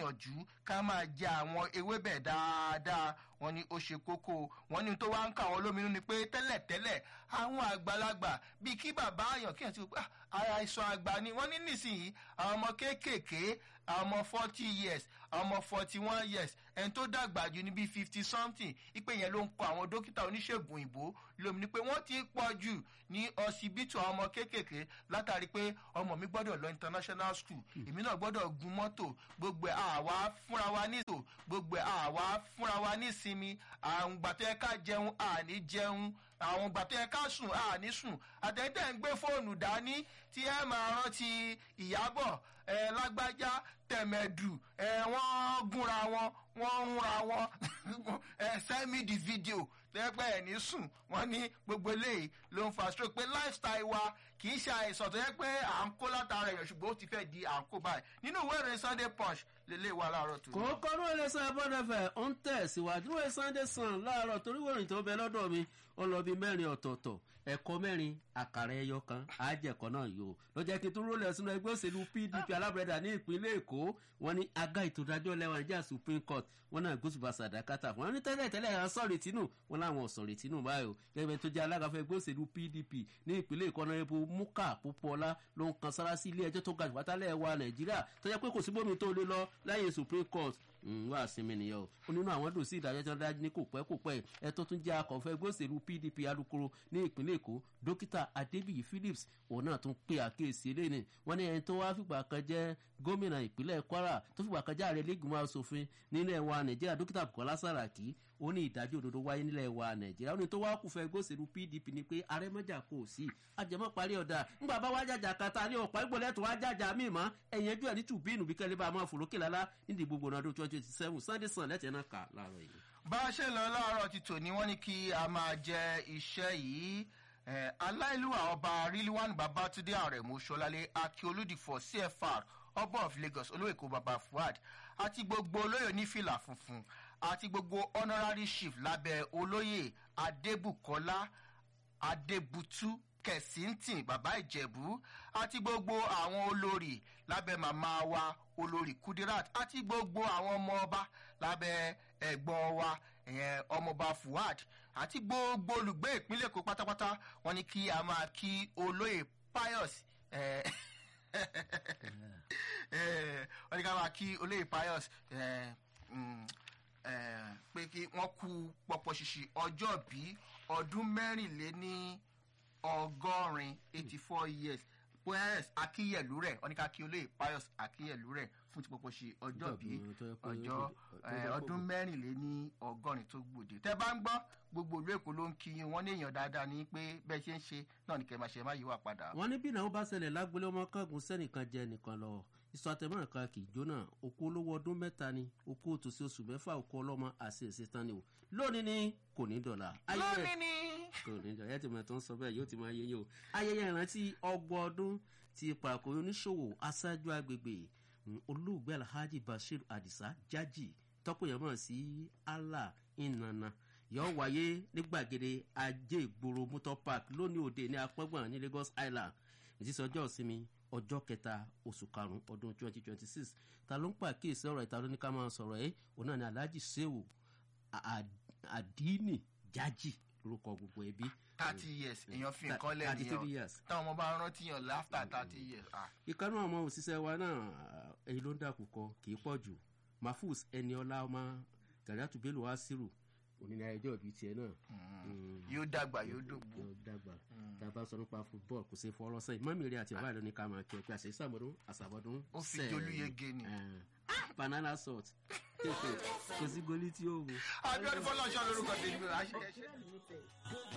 gbìyànjú ká máa jẹ àwọn ewébẹ̀ dáadáa wọn ni ó ṣe kókó wọn ní tó wá ń kà wọn lóminú ni pé tẹ́lẹ̀tẹ́lẹ̀ àwọn àgbàlagbà bíi kí bàbá àyàn kí ẹ̀ ti wò pé ara ìsàn àgbà ni wọ́n ní nísìnyí àwọn ọmọ kéékèèké àwọn ọmọ forty years àwọn ọmọ forty one years ẹni tó dàgbà jù ní bíi fifty something ipe yẹn ló ń kọ àwọn dókítà oníṣègùn òyìnbó lómi ni pé wọ́n ti pọ̀ jù ní ọsibítù àwọn ọmọ kéékèèké látàrí pé ọmọ mi gbọ́dọ̀ lọ international school èmi náà gbọ́dọ̀ gun mọ́tò gbogbo àwa fúnra wa ní ìtò gbogbo àwa fúnra wa ní ìsinmi àwọn gbàtọ́ yẹ ká jẹun àní jẹun àwọn gbàtọ́ yẹ ká sùn àní sùn àtẹ̀tẹ̀ ń gbé fóònù dání tí ẹ máa rántí ìyábọ̀ ẹ lágbájá tẹ̀mẹ̀dù ẹ wọ́n gúnra wọn wọ́n ń ra wọn ẹ send me the video tẹ́gbẹ́ ẹ̀ ní sùn wọ́n ní gbogbo eléyìí ló ń fa stroke pé lifestyle wa kì í ṣe àìsàn tó yẹ pé à ń kó látara èèyàn ṣùgbọ́n ó ti fẹ́ di à ń kó báyìí nínú ìwé ìròyìn sunday punch lélẹ̀ wà láàárọ̀ tó. kòókò ní ilé sàn abọ́dẹ̀fẹ̀ ó ń tẹ̀ síwájú ìwé sunday sun láàárọ̀ torí wòrìn tó bẹ lọ́dọ̀ mi ó lọ bí mẹ́rin ọ̀tọ̀ọ̀tọ̀ ẹ̀kọ́ mẹ́rin àkàrà ẹyọ kan àjẹkọ̀ náà yòó ló jẹ́ kí n tún rólẹ̀ sínú ẹgbẹ́ òṣèlú pdp alábẹ̀rẹ̀dà ní ìpínlẹ̀ èkó wọn ní aga ìtòdájọ́ lẹ́wọ̀n níjà supreme court wọn náà gbósùbà sàdákàtà wọn ní tẹ́lẹ̀ tẹ́lẹ̀ à ń sọ̀rọ̀ ìtínú wọn láwọn ọ̀sọ̀rọ̀ ìtínú báyò gẹ́gẹ́ tó jẹ́ alága fún ẹgbẹ́ òṣèlú pdp ní ìpínlẹ̀ èkó náà epo múkà púpọ̀lá ló ń kan sára sí ilé ẹjọ́ tó ga jù pátálẹ̀ wa nàìjíríà tó jẹ́ pé kò sí bómi tó lé lọ lẹ́yìn supreme court wá sinmi nìyẹn o ó nínú àwọn dùn sí ìdájọ́ tí wọ́n dájú ní kò pẹ́ kò pẹ́ ẹ tó tún jẹ́ akọ̀fẹ́ ẹgbẹ́ òṣèlú pdp alukoro ní ìpínlẹ̀ èkó dókítà adébíyí phillips òun náà tún pe àkíyèsí eléyìí wọ́n ní ẹni tó wá fìgbà kan jẹ́ gómìnà ìpínlẹ̀ kwara tó fìgbà kan jẹ́ ààrẹ lẹ́gbìmọ̀ asòfin nílẹ̀ wa nàìjíríà dókítà bukola saraki ó ní ìdájọ́ òdodo wáyé nílẹ̀ wa nàìjíríà ó ní tó wá kù fẹ́ ẹgbẹ́ òṣèlú pdp ni pé arẹ́mọ́jà kò sí àjẹmọ́ parí ọ̀dà ńgbà bá wá jàjà kata ní ọ̀pá ìgbọ̀lẹ́ tó wá jàjà míì mọ́ ẹ̀yìn ẹjọ́ ẹ̀ ní tùbínú bí kẹ́lẹ́ bá máa fòrókè lálá nídìí gbogbo ọdún twenty twenty seven sunday sun lẹ́tẹ̀ẹ́ náà kà láàárọ̀ yìí. bá a ṣe lọ láàárọ̀ ti tò ní wọ́n ní kí a máa jẹ iṣẹ́ yìí aláìlúwà ọba rilwan babatunde aremu sọlálẹ akioludifọ cfr ọba of lagos olóyèkó baba fuad àti gbogbo olóyè onífìlà funfun àti gbogbo honorary chief lábẹ́ olóyè adébùkọ́lá adébútú kẹ̀sìntìn bàbá ìjẹ̀bú àti gbogbo àwọn olórí lábẹ́ màmá wa olórí kudirat àti gbogbo àwọn ọmọ ọba lábẹ́ ẹ̀gbọ́n wa ọmọọba fuad àti gbogbo olùgbé ìpínlẹ̀ èkó pátápátá wọn ni kí a máa kí olóyè pius wọn ni ká máa kí olóyè pius pé kí wọ́n kú pọ̀pọ̀ ṣìṣì ọjọ́ bí ọdún mẹ́rìnléní ọgọ́rin eighty four years pius akíyẹ̀lú rẹ̀ wọ́n ní ká kí olóyè pius akíyẹ̀lú rẹ̀ fún ti pọ̀pọ̀ ṣe ọjọ́ bí ọjọ́ ọdún mẹ́rìnléní ọgọ́rin tó gbòde tẹ́ bá ń gbọ́ gbogbo ìlú èkó ló ń kí yín wọ́n ní èèyàn dáadáa ní pé bẹ́ẹ̀ ṣe ń ṣe náà ní kẹ́máṣe má yíwà padà. wọ́n ní bí ìnáwó bá ṣẹlẹ̀ lágbélé ọmọ kángun sẹ́nìkan jẹ́ nìkan lọ ìsọ àtẹ̀mọ́ràn kan kì í jóná okú olówó ọdún mẹ́ta ni okú òtòsí oṣù mẹ́fà okú ọlọ́mọ àti èsì tán ni o lónìí ni kò ní dọ̀là. lónìí ni. kò ní dọ̀là ẹ̀ tí mo tó ń sọ bẹ́ẹ̀ yóò ti máa yé yín o ayẹyẹ ìrántí ọgbọ̀n ọdún ti pàkó oníṣòwò aṣáájú agbègbè olóògbé alhaji bashir adisa jaji tọkùnyàn mọ̀ sí allah ìnana yóò wáyé ní gbàgede ajé ìgboro motor park lónìí òde ní apọ́gbọ̀n ní lagos island ìtísí ọjọ́ ìsinmi ọjọ́ kẹta oṣù karùn-ún ọdún twenty twenty six ta ló ń pàkíyèsí ọ̀rọ̀ ìta lóní ká máa sọ̀rọ̀ ẹ́ òun náà ni alhaji sehu adini jaji lórúkọ gbogbo ẹbí. thirty years èèyàn fi nǹkan lẹ́nu yàn táwọn ọmọ bá rántí yàn láfta thirty years. ìkànnì àwọn òṣìṣẹ́ wa náà èyí ló ń dàkú kọ kì í pọ̀ jù mahfuz eniola ọmọ gàdátù bello asiru onínà ẹjọ́ ìbí tiẹ̀ náà. yóò dàgbà yóò dògbò. yóò dàgbà tá a bá sọ nípa football kò sí fọlọ́ sẹ́yìn mọ́mí rẹ̀ àti ọ̀bá rẹ̀ ní ká máa kí ẹ pé àṣẹ ìsàmọ́dún àṣàbọ̀dún. ó fi jolúyege ni. banana salt kò sí goli tí ó wù. abiodun fọlọ́ọ̀ṣọ́ lórúkọ tèmi rà á ṣe.